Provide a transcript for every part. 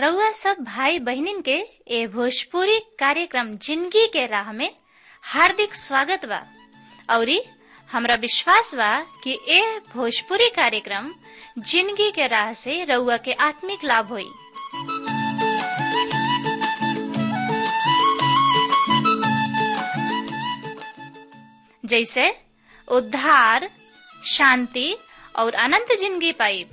रउआ सब भाई बहिनीन के ए भोजपुरी कार्यक्रम जिंदगी के राह में हार्दिक स्वागत बा औरी हमरा विश्वास बा कि ए भोजपुरी कार्यक्रम जिंदगी के राह से रउआ के आत्मिक लाभ होई जैसे उद्धार शांति और अनंत जिंदगी पाइब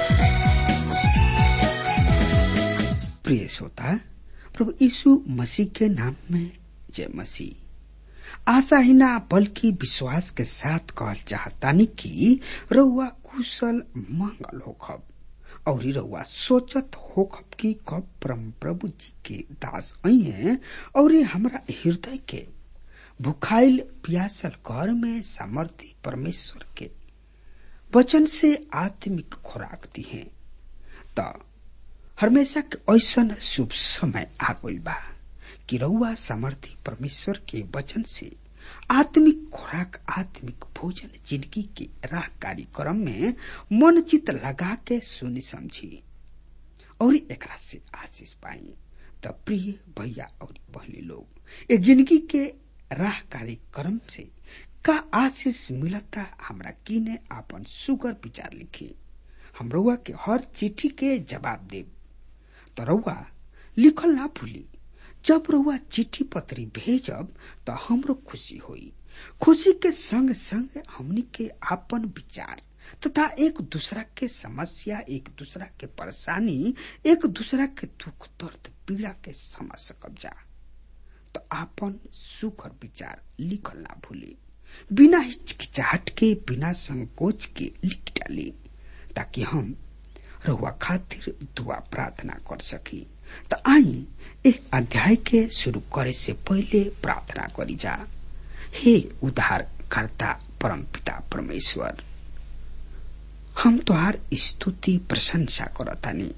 प्रिय श्रोता प्रभु यीशु मसीह के नाम में जय मसीह आशा ही ना बल्कि विश्वास के साथ कहल चाहतानी कि रउआ कुशल मंगल होखब और रउआ सोचत होखब कि कब परम प्रभु जी के दास आई हैं और हमरा हृदय के भुखाइल प्यासल घर में सामर्थ्य परमेश्वर के वचन से आत्मिक खुराक दी है त हमेशा के ऐसन शुभ समय आ गइल बा कि रउआ सामर्थ्य परमेश्वर के वचन से आत्मिक खुराक आत्मिक भोजन जिंदगी के राह कार्यक्रम में मन चित लगा के सुनी समझी और एकरा से आशीष पाई त प्रिय भैया और बहनी लोग ये जिंदगी के राह कार्यक्रम से का आशीष मिलता हमरा किने आपन सुगर विचार लिखी हम रउआ के हर चिट्ठी के जवाब देब त रउआ लिखल ना भूली जब रउआ चिट्ठी पत्री भेजब त हमरो खुशी होई खुशी के संग संग हमनी के आपन विचार तथा एक दूसरा के समस्या एक दूसरा के परेशानी एक दूसरा के दुख दर्द पीड़ा के समझ सकब जा तो आपन सुखर विचार लिखल ना भूली बिना हिचकिचाहट के बिना संकोच के लिख डाली ताकि हम रहुआ खातिर दुआ प्रार्थना कर सकी तो आई एक अध्याय के शुरू करे से पहले प्रार्थना करी जा हे उद्धार करता परम पिता परमेश्वर हम तुहार स्तुति प्रशंसा करतानी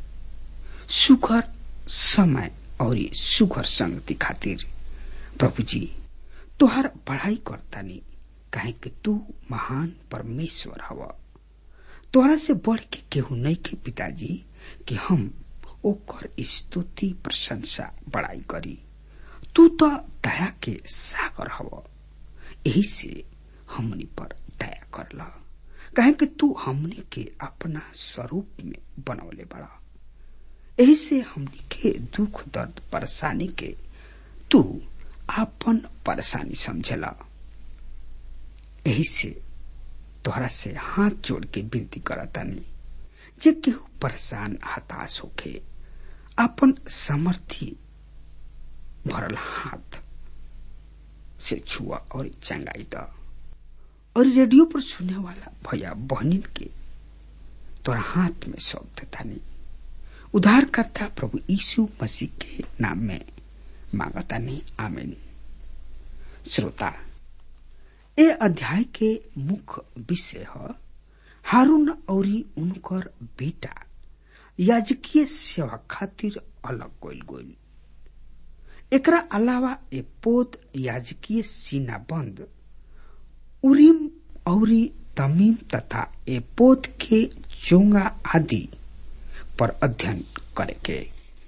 सुखर समय और सुघर संगति खातिर प्रभु जी तोहर पढ़ाई करतानी काहे कि तू महान परमेश्वर हव तोहरा से बढ़ के केहू नहीं के पिताजी कि हम ओकर स्तुति प्रशंसा बड़ाई करी तू तो दया के सागर हव यही से हमनी पर दया कर ल काहे कि तू हमनी के अपना स्वरूप में बनौले बड़ा यही से हमनी के दुख दर्द परेशानी के तू आपन परेशानी समझेला यही से तोहरा से हाथ जोड़ के विनती करतानी जे केहू परेशान हताश होके अपन समर्थी भरल हाथ से छुआ और चंगाई द और रेडियो पर सुनने वाला भैया बहनिन के तोरा हाथ में सौंप देता नहीं उद्धारकर्ता प्रभु यीशु मसीह के नाम में मांगता नहीं आमीन श्रोता ए अध्याय के मुख्य विषय है हारून और उनकर बेटा याजकीय सेवा खातिर अलग गोल गोल एकरा अलावा ए पोद याजकीय सीना बंद उरीम और तमीम तथा ए पोद के चोंगा आदि पर अध्ययन करे के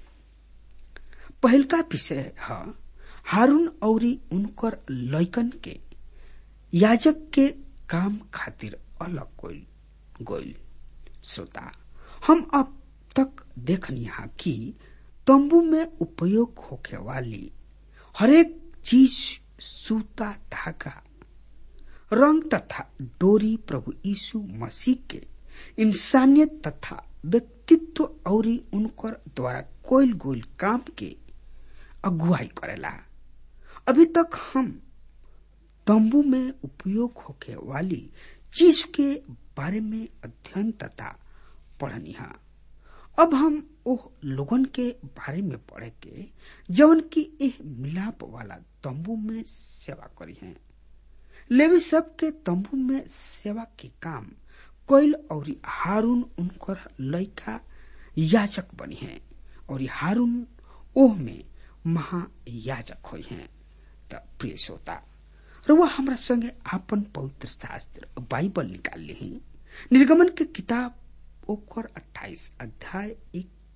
पहलका विषय है हारून और उनकर लैकन के याजक के काम खातिर अलग गोल गोल श्रोता हम अब तक देखनी हा कि तंबू में उपयोग होके वाली हरेक चीज सूता धागा रंग तथा डोरी प्रभु यीशु मसीह के इंसानियत तथा व्यक्तित्व और उनकर द्वारा कोयल गोल काम के अगुवाई करेला अभी तक हम तंबू में उपयोग होके वाली चीज के बारे में अध्ययन तथा पढ़नी है अब हम ओह लोगन के बारे में पढ़े के जवन की एह मिलाप वाला तंबू में सेवा करी है लेवी सब के तंबू में सेवा के काम कोयल और हारून उनकर लड़का याचक बनी है और हारून ओह में महायाजक हुई हैं त प्रिय श्रोता र वह हमरा संगे आपन पवित्र शास्त्र बाइबल निकाल ली निर्गमन के किताब ओकर 28 अध्याय एक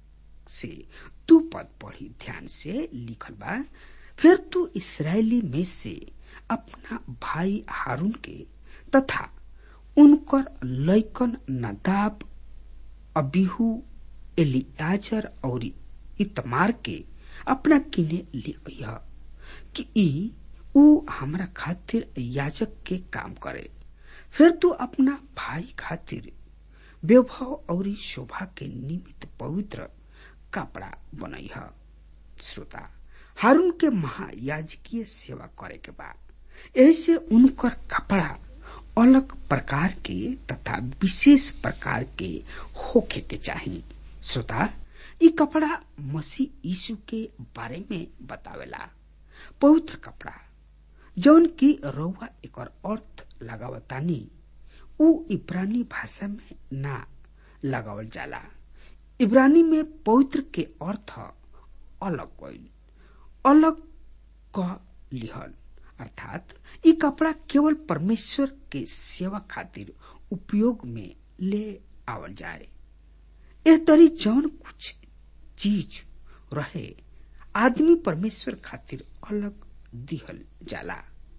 से तू पद पढ़ी ध्यान से लिखल बा फिर तू इसराइली में से अपना भाई हारून के तथा उनकर लैकन नदाब अबिहू एलियाजर और इतमार के अपना किने ले गया कि ई ऊ हमरा खातिर याजक के काम करे फिर तू अपना भाई खातिर वैभव और शोभा के निमित्त पवित्र कपड़ा बनई है श्रोता हारून के महायाजकीय सेवा करे के बाद ऐसे उनकर कपड़ा अलग प्रकार के तथा विशेष प्रकार के होखे के चाहिए श्रोता ई कपड़ा मसीह यीशु के बारे में बतावेला पवित्र कपड़ा जौन की रउआ एक अर्थ लगावतानी उ इब्रानी भाषा में ना लगावल जाला इब्रानी में पवित्र के अर्थ अलग कइल अलग क लिहल अर्थात ई कपड़ा केवल परमेश्वर के सेवा खातिर उपयोग में ले आवल जाए एह तरी जौन कुछ चीज रहे आदमी परमेश्वर खातिर अलग दिहल जाला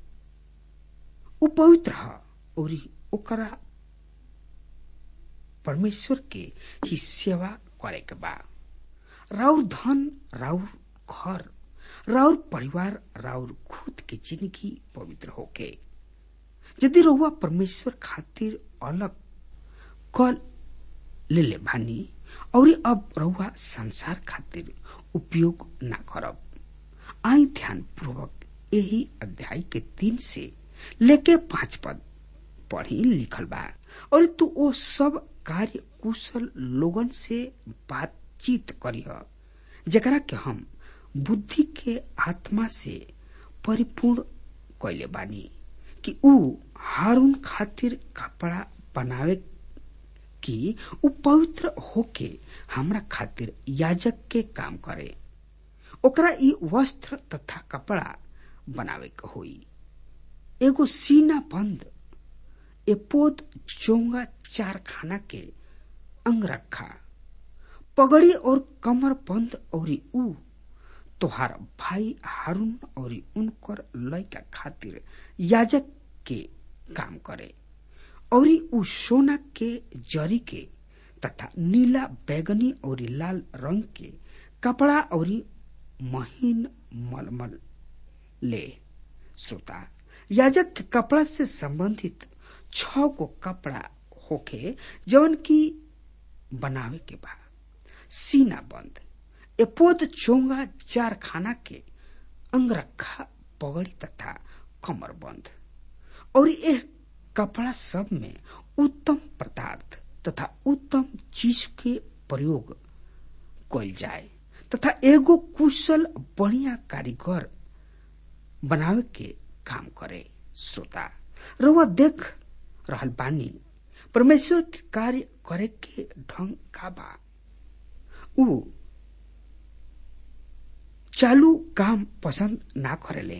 उ पवित्र ह और ओकरा परमेश्वर के ही सेवा करे के बा राउर धन राउर घर राउर परिवार राउर खुद के जिंदगी पवित्र होके यदि रहुआ परमेश्वर खातिर अलग कल ले ले भानी और अब रहुआ संसार खातिर उपयोग ना करब आई ध्यान पूर्वक यही अध्याय के तीन से लेके पांच पद पढ़ी लिखल बा और तू ओ सब कार्य कुशल लोगन से बातचीत करीह जकरा के हम बुद्धि के आत्मा से परिपूर्ण कैले बानी कि ऊ हारून खातिर कपड़ा बनावे कि ऊ पवित्र होके हमरा खातिर याजक के काम करे ओकरा ई वस्त्र तथा कपड़ा बनावे के होई एगो सीना बंद एपोद चोंगा चार खाना के अंगरखा पगड़ी और कमर बंद और ऊ तोहार भाई हारून और उनकर लड़का खातिर याजक के काम करे और ऊ सोना के जरी के तथा नीला बैगनी और लाल रंग के कपड़ा और महीन मलमल ले श्रोता याजक के कपड़ा से संबंधित छ गो कपड़ा होके जौन की बनावे के बा सीना बंद एपोद चोंगा चार खाना के अंगरखा पगड़ी तथा कमर बंद और यह कपड़ा सब में उत्तम पदार्थ तथा उत्तम चीज के प्रयोग कल जाए तथा एगो कुशल बढ़िया कारीगर बनावे के काम करे श्रोता रउआ देख रहल बानी परमेश्वर के कार्य करे के ढंग का बा ऊ चालू काम पसंद ना करेले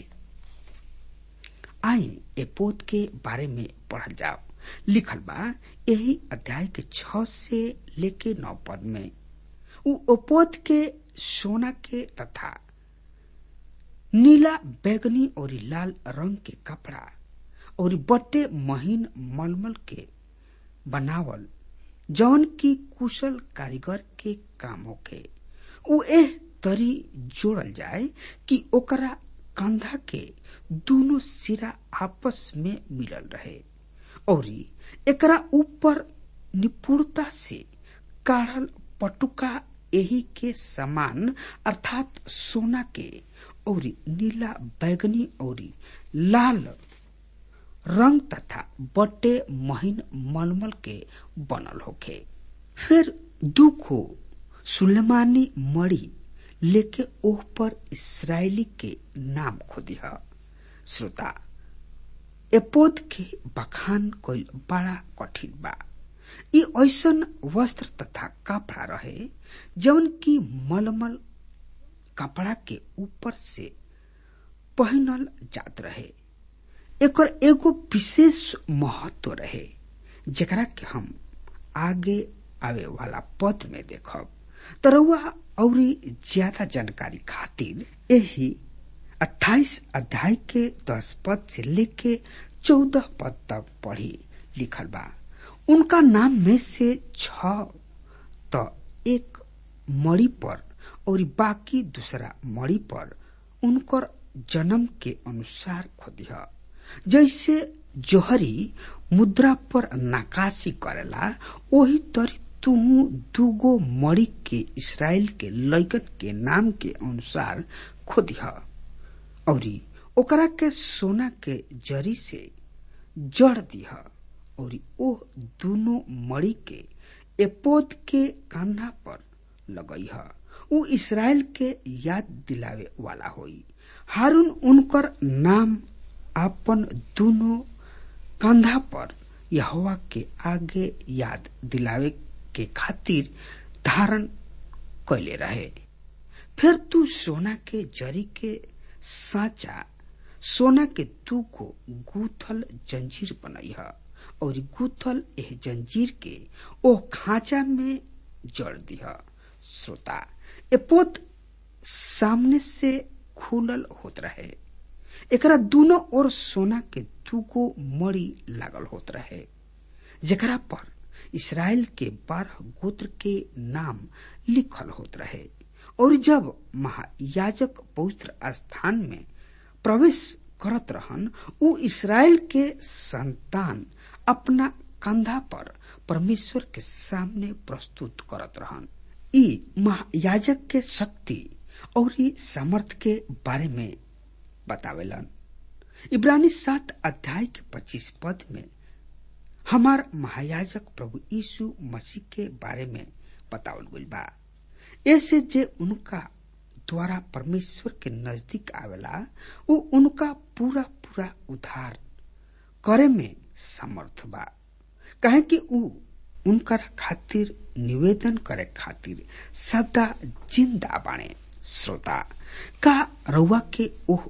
आई एपोत के बारे में पढ़ल जाओ लिखल बा यही अध्याय के छ से लेके नौ पद में ऊ ओपोत के सोना के तथा नीला बैगनी और लाल रंग के कपड़ा और बट्टे महीन मलमल के बनावल जौन की कुशल कारीगर के काम होके ऊ एह तरी जोड़ल जाए कि ओकरा कंधा के दोनों सिरा आपस में मिलल रहे और एकरा ऊपर निपुणता से काढ़ल पटुका यही के समान अर्थात सोना के और नीला बैगनी और लाल रंग तथा बटे महीन मलमल के बनल होखे फिर दुखो सुलेमानी मड़ी लेके ओह पर इसराइली के नाम खोदिह श्रोता एपोद के बखान कोई बड़ा कठिन बा ई ऐसन वस्त्र तथा कपड़ा रहे जौन की मलमल कपड़ा के ऊपर से पहनल जात रहे एकर एगो विशेष महत्व रहे जेकरा के हम आगे आवे वाला पद में देखब तरौआ और ज्यादा जानकारी खातिर यही 28 अध्याय के 10 पद से लेके 14 पद तक पढ़ी लिखल बा उनका नाम में से छ त एक मड़ी पर और बाकी दूसरा मड़ी पर उनकर जन्म के अनुसार खोदिह जैसे जोहरी मुद्रा पर नकाशी करेला वही तरी तू दूगो मड़ी के इसराइल के लैकन के नाम के अनुसार खोदिह और ओकरा के सोना के जरी से जड़ दिह और ओ दोनों मड़ी के एपोद के कान्हा पर लगई उ इसराइल के याद दिलावे वाला होई हारून उनकर नाम अपन दोनों कंधा पर यहोवा के आगे याद दिलावे के खातिर धारण कैले रहे फिर तू सोना के जरी के साचा सोना के तू को गूथल जंजीर बनई और गूथल एह जंजीर के ओ खांचा में जड़ दिह श्रोता एपोत सामने से खुलल होत रहे एकरा दोनों ओर सोना के दूगो मड़ी लागल होत रहे जेकरा पर इसराइल के बारह गोत्र के नाम लिखल होत रहे और जब महायाजक पवित्र स्थान में प्रवेश करत रहन उ इसराइल के संतान अपना कंधा पर परमेश्वर के सामने प्रस्तुत करत रहन ई महायाजक के शक्ति और सामर्थ के बारे में बतावेलन इब्रानी सात अध्याय के पच्चीस पद में हमार महायाजक प्रभु यीशु मसीह के बारे में बतावल गई बा ऐसे जे उनका द्वारा परमेश्वर के नजदीक आवेला वो उनका पूरा पूरा उद्धार करे में समर्थ बा कहे कि उ उनकर खातिर निवेदन करे खातिर सदा जिंदा बाणे श्रोता का रउआ के ओह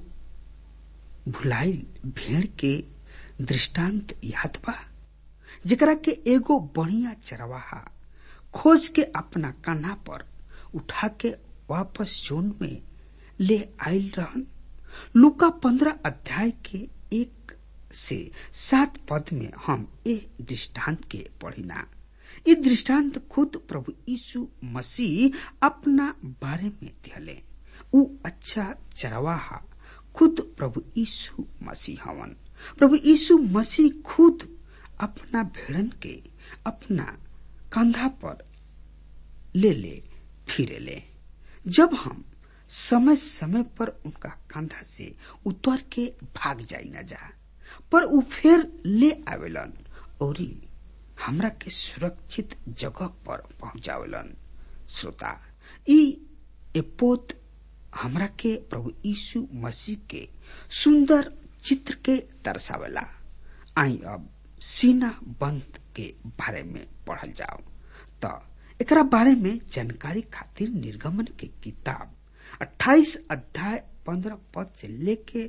भुलाइल भेड़ के दृष्टांत याद बा जेकरा के एगो बढ़िया चरवाहा खोज के अपना कान्हा पर उठा के वापस जोन में ले आयल रहन लुका पंद्रह अध्याय के एक से सात पद में हम ए दृष्टांत के पढ़िना ये दृष्टांत खुद प्रभु यीशु मसीह अपना बारे में दिहले उ अच्छा चरवाहा खुद प्रभु यीशु मसीह हवन प्रभु यीशु मसीह खुद अपना भेड़न के अपना कंधा पर ले ले फिरे ले जब हम समय समय पर उनका कंधा से उतर के भाग जाई न जा पर उ फिर ले आवेलन और हमरा के सुरक्षित जगह पर पहुंचावेलन श्रोता ई एपोत हमरा के प्रभु यीशु मसीह के सुंदर चित्र के दर्शावेला आई अब सीना बंद के बारे में पढ़ल जाओ त एकरा बारे में जानकारी खातिर निर्गमन के किताब 28 अध्याय 15 पद से लेके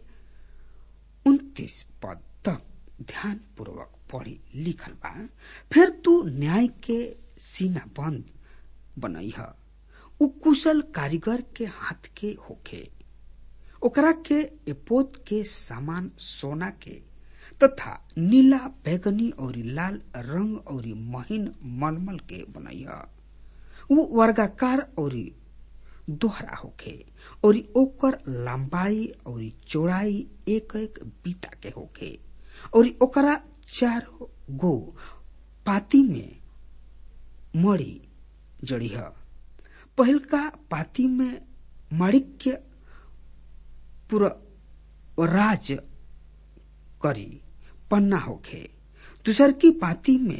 29 पद तक ध्यान पूर्वक पढ़ी लिखल बा फिर तू न्याय के सीना बंद बनई है उ कुशल कारीगर के हाथ के होखे ओकरा के एपोत के सामान सोना के तथा नीला बैगनी और लाल रंग और महीन मलमल के बनैया वो वर्गाकार और दोहरा होखे और ओकर लंबाई और चौड़ाई एक एक बीता के होखे और ओकरा चार गो पाती में मड़ी जड़ी है पहिलका पाती में माणिक्य पूरा राज करी पन्ना होखे दूसर की पाती में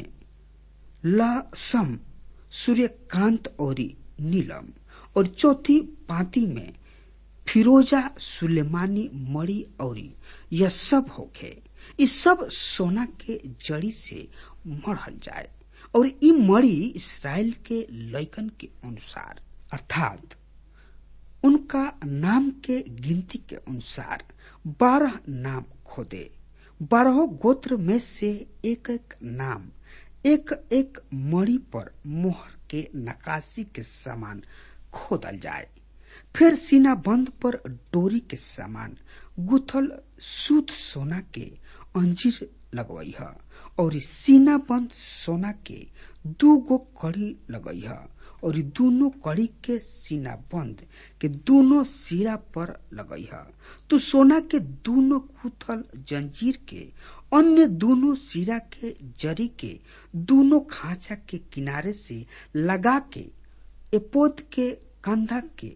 लसम सूर्यकांत और नीलम और चौथी पाती में फिरोजा सुलेमानी मड़ी और यह सब होखे इस सब सोना के जड़ी से मढ़ल जाए और ई मड़ी इसराइल के लैकन के अनुसार अर्थात उनका नाम के गिनती के अनुसार बारह नाम खोदे बारह गोत्र में से एक एक नाम एक एक मणि पर मोहर के नकाशी के समान खोदल जाए फिर सीना बंद पर डोरी के समान गुथल शुद्ध सोना के अंजीर लगवई है और सीना बंद सोना के दू गो कड़ी लगई है और दोनों कड़ी के सीना बंद के दोनों सिरा पर लगई है तो सोना के दोनों गुथल जंजीर के अन्य दोनों सिरा के जरी के दोनों खांचा के किनारे से लगा के एपोद के कंधा के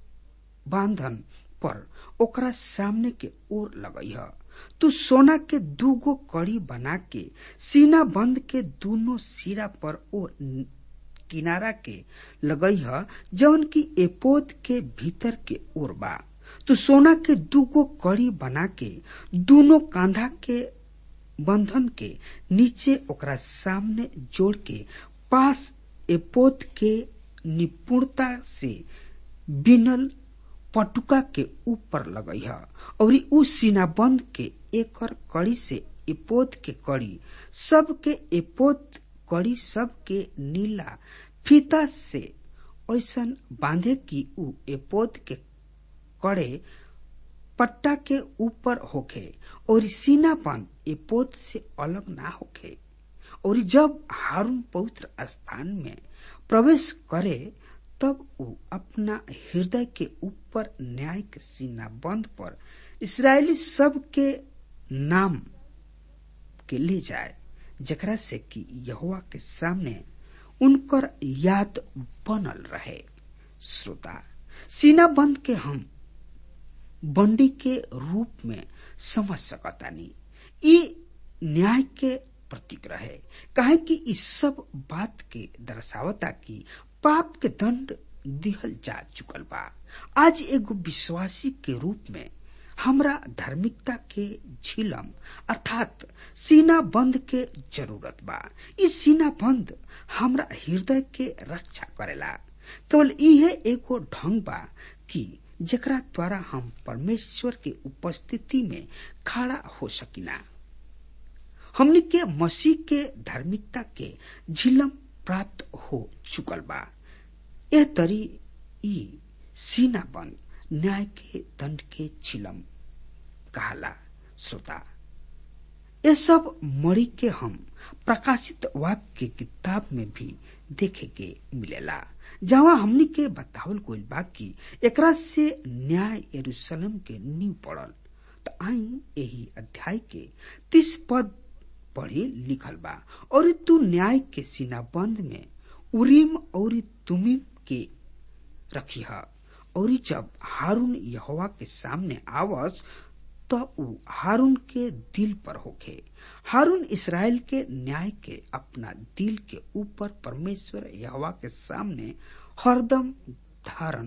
बांधन पर ओकरा सामने के ओर लगई है तू सोना के दूगो कड़ी बना के सीना बंद के दोनों सिरा पर ओ किनारा के लगई है जौन की एपोद के भीतर के ओर बा तो सोना के दूगो कड़ी बना के दोनों कांधा के बंधन के नीचे ओकरा सामने जोड़ के पास एपोद के निपुणता से बिनल पटुका के ऊपर लगई है और उ सीनाबंद के एकर कड़ी से एपोद के कड़ी सब के एपोद कड़ी सब के नीला फीता से ऐसन बांधे कि उ एपोद के कड़े पट्टा के ऊपर होखे और सीना बंद एपोद से अलग ना होखे और जब हारून पवित्र स्थान में प्रवेश करे तब वो अपना हृदय के ऊपर न्याय के सीना बंद पर इसराइली सब के नाम के ले जाए जकरा से कि यहुआ के सामने उनकर याद बनल रहे श्रोता सीना बंद के हम बंडी के रूप में समझ सकतानी ई न्याय के प्रतीक रहे काहे कि इस सब बात के दर्शावता की पाप के दंड दिहल जा चुकल बा आज एगो विश्वासी के रूप में हमरा धार्मिकता के झिलम अर्थात सीना बंद के जरूरत बा ई सीना बंद हमरा हृदय के रक्षा करेला केवल इहे एगो ढंग बा कि जेकरा द्वारा हम परमेश्वर के उपस्थिति में खड़ा हो सकिना हमनी के मसीह के धार्मिकता के झिलम प्राप्त हो चुकल बा ए तरी ई सीना बंद न्याय के दंड के झिलम कहला श्रोता ये सब मड़ी के हम प्रकाशित वाक्य के किताब में भी देखे के मिलेला जहाँ हमनी के बतावल गइल बा कि एकरा से न्याय यरूशलेम के नींव पड़ल त आई यही अध्याय के तीस पद पढ़ी लिखल बा और तू न्याय के सीनाबंद में उरीम और तुमिम के रखी है और जब हारून यहोवा के सामने आवस तो उ हारून के दिल पर होखे हारून इसराइल के न्याय के अपना दिल के ऊपर परमेश्वर यहोवा के सामने हरदम धारण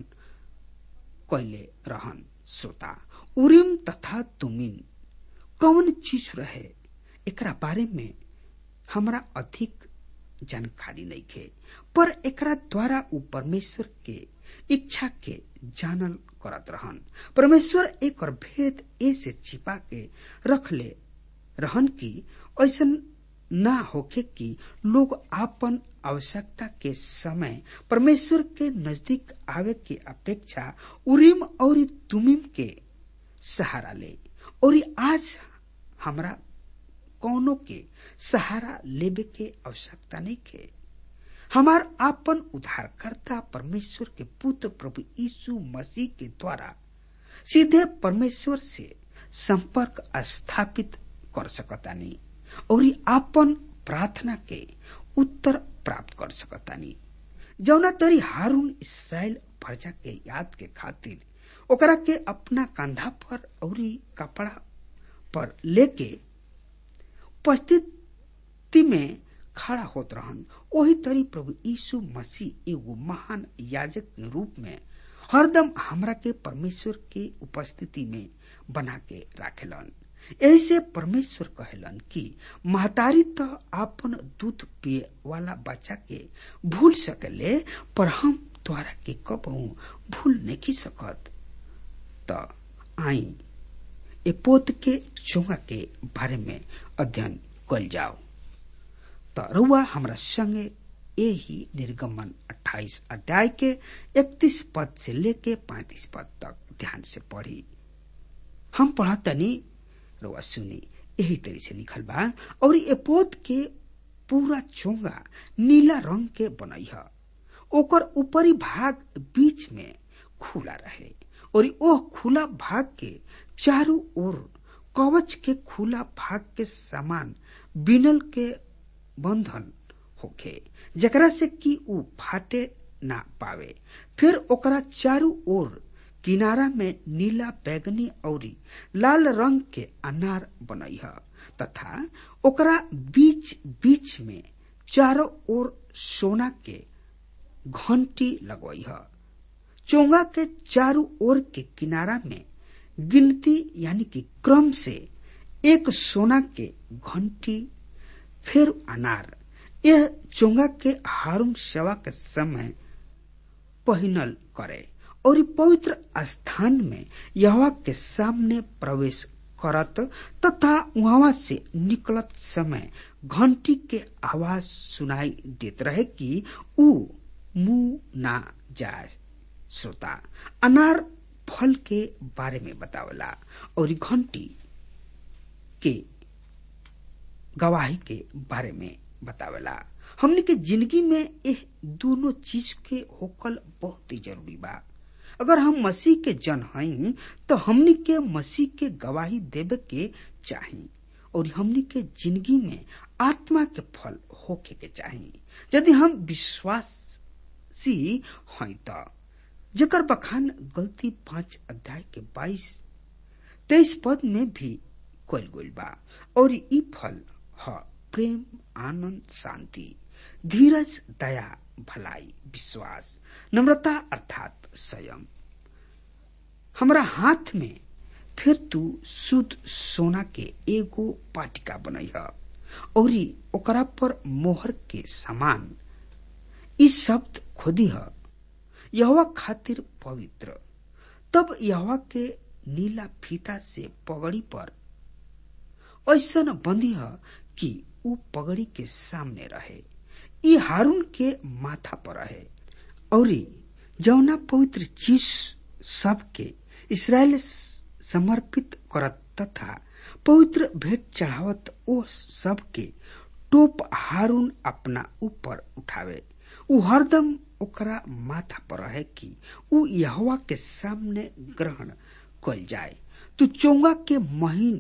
कैले रहन श्रोता उरीम तथा तुमिन कौन चीज रहे एकरा बारे में हमरा अधिक जानकारी नहीं खे पर एकरा द्वारा उ परमेश्वर के इच्छा के जानल करत रहन परमेश्वर एक और भेद ऐसे छिपा के रख ले रहन की ऐसा ना होके कि लोग आपन आवश्यकता के समय परमेश्वर के नजदीक आवे के अपेक्षा उरीम और तुमिम के सहारा ले और आज हमरा कौनो के सहारा लेबे के आवश्यकता नहीं के हमार आपन उद्धारकर्ता परमेश्वर के पुत्र प्रभु यीशु मसीह के द्वारा सीधे परमेश्वर से संपर्क स्थापित कर सकतानी और आपन प्रार्थना के उत्तर प्राप्त कर सकतानी जौना तरी हारून इसराइल प्रजा के याद के खातिर ओकरा के अपना कंधा पर और कपड़ा पर लेके उपस्थिति में खड़ा होत रहन वही तरी प्रभु यीशु मसीह एगो महान याजक के रूप में हरदम हमरा के परमेश्वर के उपस्थिति में बना के राखेलन ऐसे परमेश्वर कहेलन कि महतारी तो आपन दूध पिए वाला बच्चा के भूल सकले पर हम द्वारा के कबहू भूल नहीं सकत त आई ए पोत के चोंगा के बारे में अध्ययन कल जाओ त रउआ हमरा संगे यही निर्गमन 28 अध्याय के 31 पद से लेके 35 पद तक ध्यान से पढ़ी हम पढ़तनी रोआ सुनी यही तरी से लिखल बा और ये पोत के पूरा चोंगा नीला रंग के बनई है ओकर ऊपरी भाग बीच में खुला रहे और ओह खुला भाग के चारों ओर कवच के खुला भाग के समान बिनल के बंधन होखे जकरा से कि ऊ फाटे ना पावे फिर ओकरा चारों ओर किनारा में नीला बैगनी और लाल रंग के अनार बनई है तथा ओकरा बीच बीच में चारों ओर सोना के घंटी लगवई है चोंगा के चारों ओर के किनारा में गिनती यानी कि क्रम से एक सोना के घंटी फिर अनार यह चोंगा के हारून सेवा के समय पहिनल करे और पवित्र स्थान में यहवा के सामने प्रवेश करत तथा वहां से निकलत समय घंटी के आवाज सुनाई देत रहे कि ऊ मुंह ना जाए श्रोता अनार फल के बारे में बतावला और घंटी के गवाही के बारे में बतावला हमने के जिंदगी में यह दोनों चीज के होकल बहुत ही जरूरी बा अगर हम मसीह के जन हई तो हमनी के मसीह के गवाही देवे के चाही और हमनी के जिंदगी में आत्मा के फल होके के चाही यदि हम विश्वासी हई तो जकर बखान गलती पांच अध्याय के बाईस तेईस पद में भी कल गईल बा और ई फल ह प्रेम आनंद शांति धीरज दया भलाई विश्वास नम्रता अर्थात संयम हमरा हाथ में फिर तू शुद्ध सोना के एगो पाटिका बनई है और ओकरा पर मोहर के समान ई शब्द खोदी है यहवा खातिर पवित्र तब यहवा के नीला फीता से पगड़ी पर ऐसा बंदी है कि ऊ पगड़ी के सामने रहे ई हारून के माथा पर रहे और जौना पवित्र चीज सबके इसराइल समर्पित करत तथा पवित्र भेंट चढ़ावत ओ सबके टोप हारून अपना ऊपर उठावे ऊ हरदम ओकरा माथा पर रहे कि ऊ यहवा के सामने ग्रहण कल जाए तू चोंगा के महीन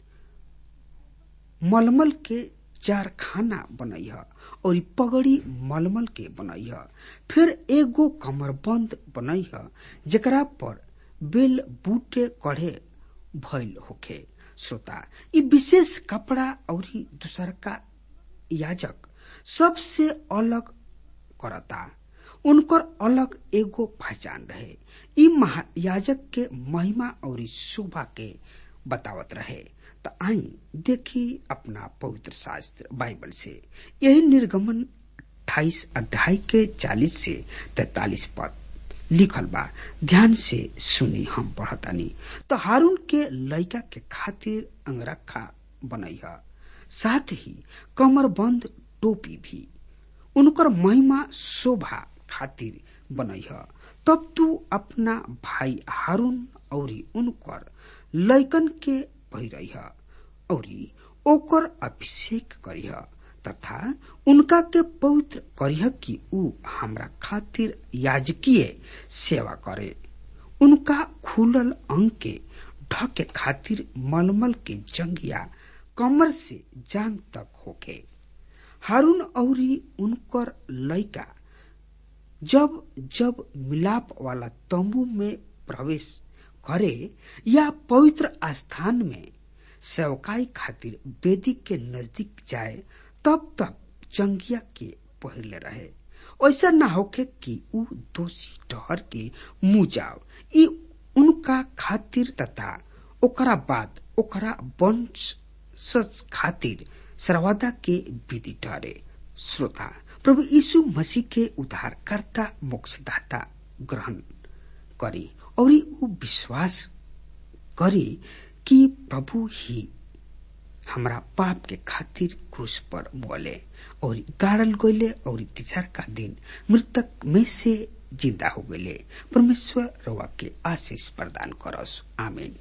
मलमल के चार खाना बनई है और पगड़ी मलमल के बनई है फिर एगो कमरबंद बनई है जकरा पर बेल बूटे कढ़े भइल होखे श्रोता ई विशेष कपड़ा और दूसर का याजक सबसे अलग करता उनकर अलग एगो पहचान रहे ई महायाजक के महिमा और शोभा के बतावत रहे तो आई देखी अपना पवित्र शास्त्र बाइबल से यही निर्गमन अट्ठाईस अध्याय के चालीस से तैतालीस पद लिखल बा ध्यान से सुनी हम पढ़तानी तो हारून के लड़का के खातिर अंगरखा बनई है साथ ही कमरबंद टोपी भी उनकर महिमा शोभा खातिर बनई है तब तू अपना भाई हारून और उनकर लैकन के पहिरई है और ओकर अभिषेक करिह तथा उनका के पवित्र करिह कि ऊ हमरा खातिर याजकीय सेवा करे उनका खुलल अंग के ढके खातिर मलमल के जंगिया कमर से जांग तक होके हारून और उनकर लड़का जब जब मिलाप वाला तंबू में प्रवेश करे या पवित्र स्थान में सेवकाई खातिर वेदी के नजदीक जाए तब तक चंगिया के पहले रहे ऐसा न होके कि ऊ दोषी ठहर के मुंह जाओ ई उनका खातिर तथा ओकरा बाद ओकरा वंश खातिर सर्वदा के विधि ठहरे श्रोता प्रभु यीशु मसीह के उद्धारकर्ता मोक्षदाता ग्रहण करी और ऊ विश्वास करी कि प्रभु ही हमरा पाप के खातिर क्रूस पर बोले और गाड़ल गईले और तीसर का दिन मृतक में से जिंदा हो गईले परमेश्वर रवा के आशीष प्रदान करस आमीन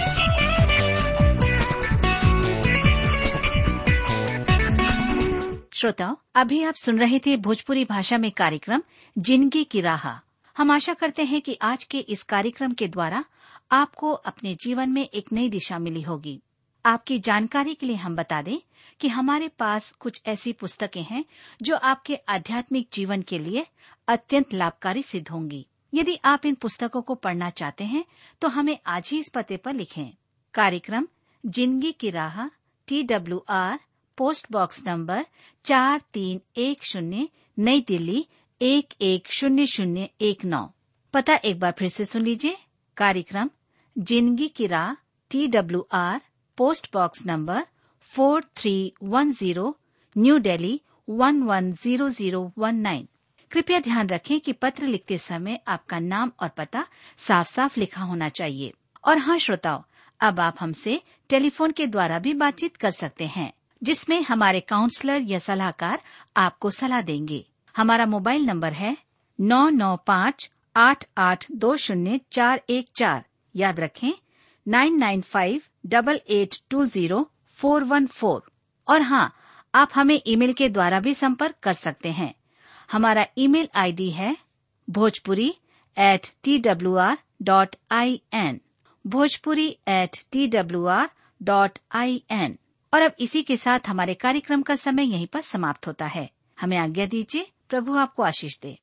श्रोताओं अभी आप सुन रहे थे भोजपुरी भाषा में कार्यक्रम जिंदगी की राह हम आशा करते हैं कि आज के इस कार्यक्रम के द्वारा आपको अपने जीवन में एक नई दिशा मिली होगी आपकी जानकारी के लिए हम बता दें कि हमारे पास कुछ ऐसी पुस्तकें हैं जो आपके आध्यात्मिक जीवन के लिए अत्यंत लाभकारी सिद्ध होंगी यदि आप इन पुस्तकों को पढ़ना चाहते हैं तो हमें आज ही इस पते पर लिखें कार्यक्रम जिंदगी की राह T W R post box number चार तीन एक शून्य नई दिल्ली एक एक शून्य शून्य एक नौ पता एक बार फिर से सुन लीजिए कार्यक्रम जिंदगी की राह T W R post box number four three one zero New Delhi one one zero zero one nine कृपया ध्यान रखें कि पत्र लिखते समय आपका नाम और पता साफ साफ लिखा होना चाहिए और हाँ श्रोताओं अब आप हमसे टेलीफोन के द्वारा भी बातचीत कर सकते हैं जिसमें हमारे काउंसलर या सलाहकार आपको सलाह देंगे हमारा मोबाइल नंबर है नौ नौ पाँच आठ आठ दो शून्य चार एक चार याद रखें nine nine five double eight two zero four one four और हाँ आप हमें ईमेल के द्वारा भी संपर्क कर सकते हैं हमारा ईमेल आईडी है Bhojpuri at T W R dot I N Bhojpuri at T W R dot I N और अब इसी के साथ हमारे कार्यक्रम का समय यहीं पर समाप्त होता है हमें आज्ञा दीजिए प्रभु आपको आशीष दे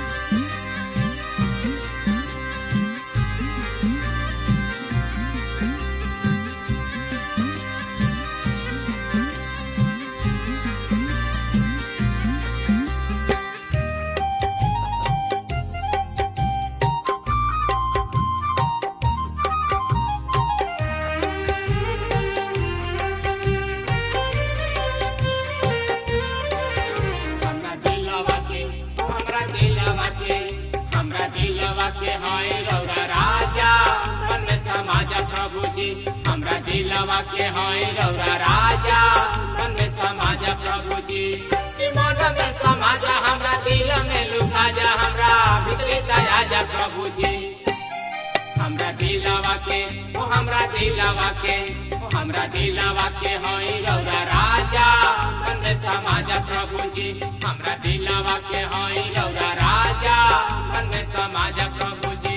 हमरा दिलवा के हमरा दिलवा के हमरा दिलवा के हाय रौरा राजा मन में समाजा प्रभु जी हमरा दिलवा के हाय रौरा राजा मन में समाजा प्रभु जी कि मन में समाजा हमरा दिल में लुका जा हमरा भीतरी दया जा प्रभु जी हमरा दिलवा के ओ हमरा दिलवा के ओ हमरा दिलवा के होई रौरा राजा मन में समाजा प्रभु जी हमरा दिलवा के होई रौरा राजा मन में समाजा प्रभु जी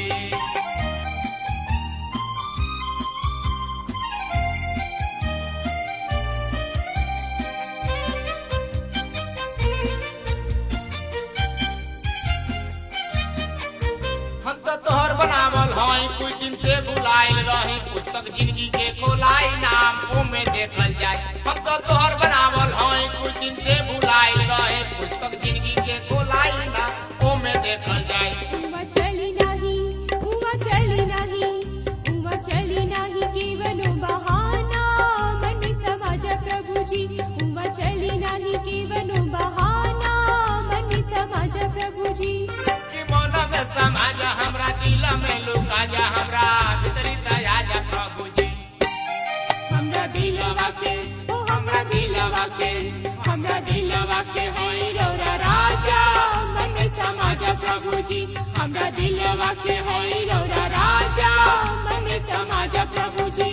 हम तो तोहर बनावल हई कुछ दिन से बुलाइल रही पुस्तक जिंदगी के खोलाई नाम ओमे देखल जाए हम तो तोहर बनावल हई कुछ दिन से बुलाइल रही पुस्तक जिंदगी के खोलाई नाम ओमे देखल जाए उमा चली नाही उमा चली नाही उमा चली नाही केवलो बहाना मन समाज प्रभुजी उमा चली नाही केवलो बहाना मन समाज प्रभुजी कि मन में समाज हमरा दिल में लुका जा हमरा भीतरी दया जा प्रभु जी हमरा दिलवा के ओ हमरा दिलवा के हमरा दिलवा के होई रौरा राजा मन में समाज प्रभु जी हमरा दिलवा के होई रौरा राजा मन में समाज प्रभु जी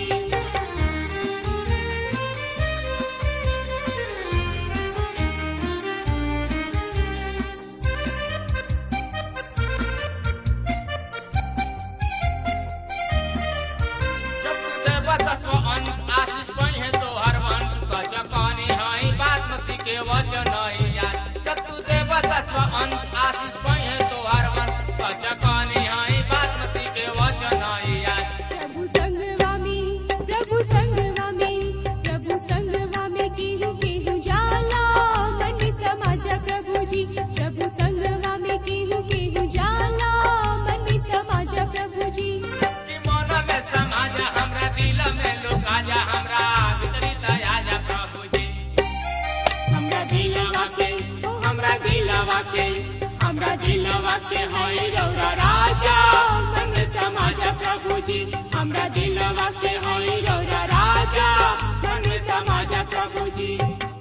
जब तू देवा तस्व अंश आशीष बने तो हर वंश सच कहानी है बासमती के वचन है यार जब तू देवा तस्व अंश आशीष बने तो हर वंश सच कहानी है बासमती के वचन है यार प्रभु संगवा में प्रभु संगवा में प्रभु संगवा में केहू केहू जाला मन समाज प्रभुजी प्रभु संगवा में केहू केहू जाला मन समाज प्रभुजी कि मन में समाज हमरा दिल में लुका जा हमरा भीतरी दया जा प्रभु जी हमरा दिलवा के ओ हमरा दिलवा के हमरा दिलवा के हई रौरा राजा मन में समाजा प्रभु जी हमरा दिलवा के हई रौरा राजा मन में समाजा प्रभु जी